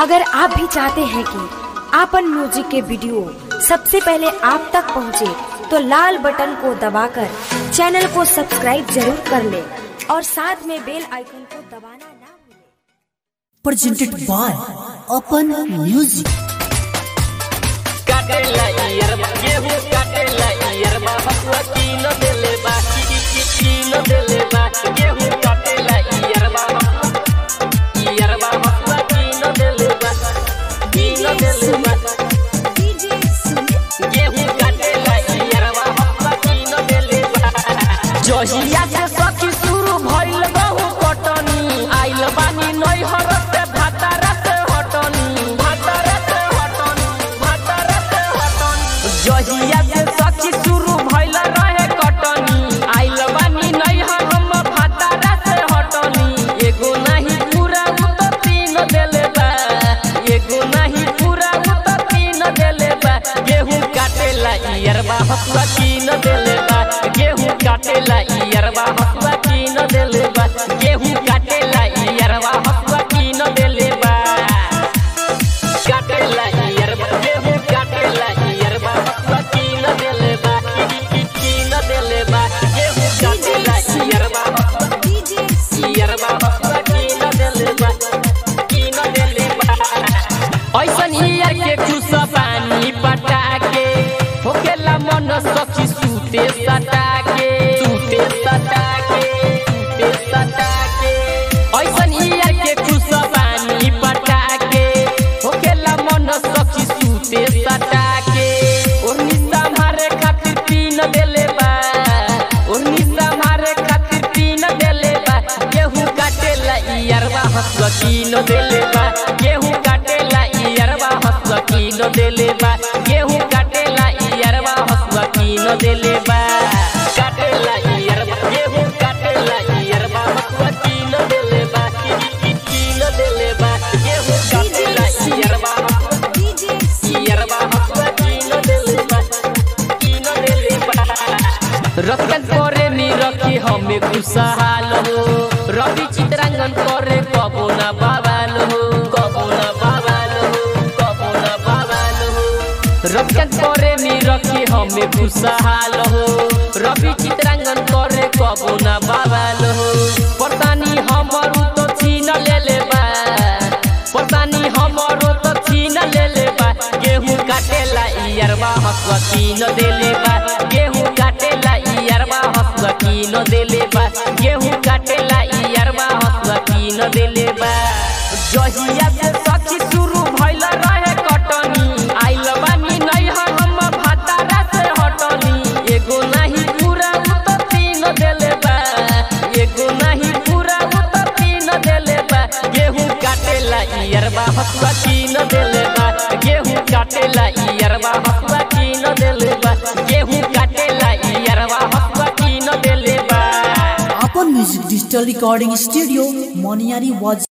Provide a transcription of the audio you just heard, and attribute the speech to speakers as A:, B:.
A: अगर आप भी चाहते हैं कि आपन म्यूजिक के वीडियो सबसे पहले आप तक पहुंचे, तो लाल बटन को दबाकर चैनल को सब्सक्राइब जरूर कर ले और साथ में बेल आइकन को दबाना ना भूलें।
B: presented by Open Music.
C: काटेला इयरबा गेहूं काटेला इयरबा हसुआ कीन देले बा की की की कीन देले बा गेहूं काटेला इयरबा इयरबा हसुआ कीन देले बा कीन देले बा गेहूं काटेला इयरबा हसुआ कीन देले बा जहिया से सखी शुरू भइल बहु कटनी आइल बानी नैहर से भातारा से हटनी भातारा से हटनी भातारा से हटनी जहिया से सखी शुरू भइल रहे कटनी आइल बानी नैहर हम भातारा से हटनी एगो नहीं पूरा उ तो तीन देले बा एगो नहीं पूरा उ तो तीन देले बा गेहूं काटेला इयरबा हसुआ कीन देले बा गेहूं काटेला इयरबा हसुआ कीन देले बा गेहूं काटेला इयरबा हसुआ कीन देले बा काटेला इयरबा गेहूं काटेला इयरबा हसुआ कीन देले बा की की की कीन देले बा गेहूं काटेला इयरबा हसुआ इयरबा हसुआ कीन देले बा कीन देले बा ऐसन हियर के खुश पानी पटा के होकेला मन सखी सूते सटा के सूते सटा के सूते सटा के ऐसन हियर के खुश पानी पटा के होकेला मन सखी सूते सटा के ओढ़नी संभारे खातिर पीन देले बा ओढ़नी संभारे खातिर पीन देले बा गेहूं काटेला इयरवा हसुआ कीन देले बा गेहूं काटेला इयरवा हसुआ कीन देले बा गेहूं काटेला इयरवा हसुआ कीन देले बा काटेला इयरवा गेहूं काटेला इयरवा हसुआ कीन देले बा की की की कीन देले बा गेहूं काटेला इयरवा इयरवा हसुआ कीन देले बा कीन देले बा रखन करे नी रखी हमें खुशहाल हो रवि चित्रांगन करे कबो ना बाबाल हो कबो ना बाबाल हो कबो ना बाबाल हो रखन करे नी रखी हमें खुशहाल हो रवि चित्रांगन करे कबो ना बाबाल हो पतानी हमर तो छीन ले ले बा पतानी हमर तो छीन ले ले बा गेहूं काटेला इयरबा हसुआ कीन देले बा गेहूं काटेला इयरबा हसुआ कीन देले बा गेहूं काटेला इयरबा हसुआ कीन देले बा जहिया से सखी शुरू भइल रहे कटनी आइल बानी नैहर हम भातारा से हटनी एगो नहीं पूरा उ तो तीन देले बा एगो नहीं पूरा उ तो तीन देले बा गेहूं काटेला इयरबा हसुआ कीन देले बा गेहूं काटेला इयरबा हसुआ कीन देले बा गेहूं काटेला इयरबा हसुआ कीन देले बा
B: Open Music Digital Recording Studio, Moniari was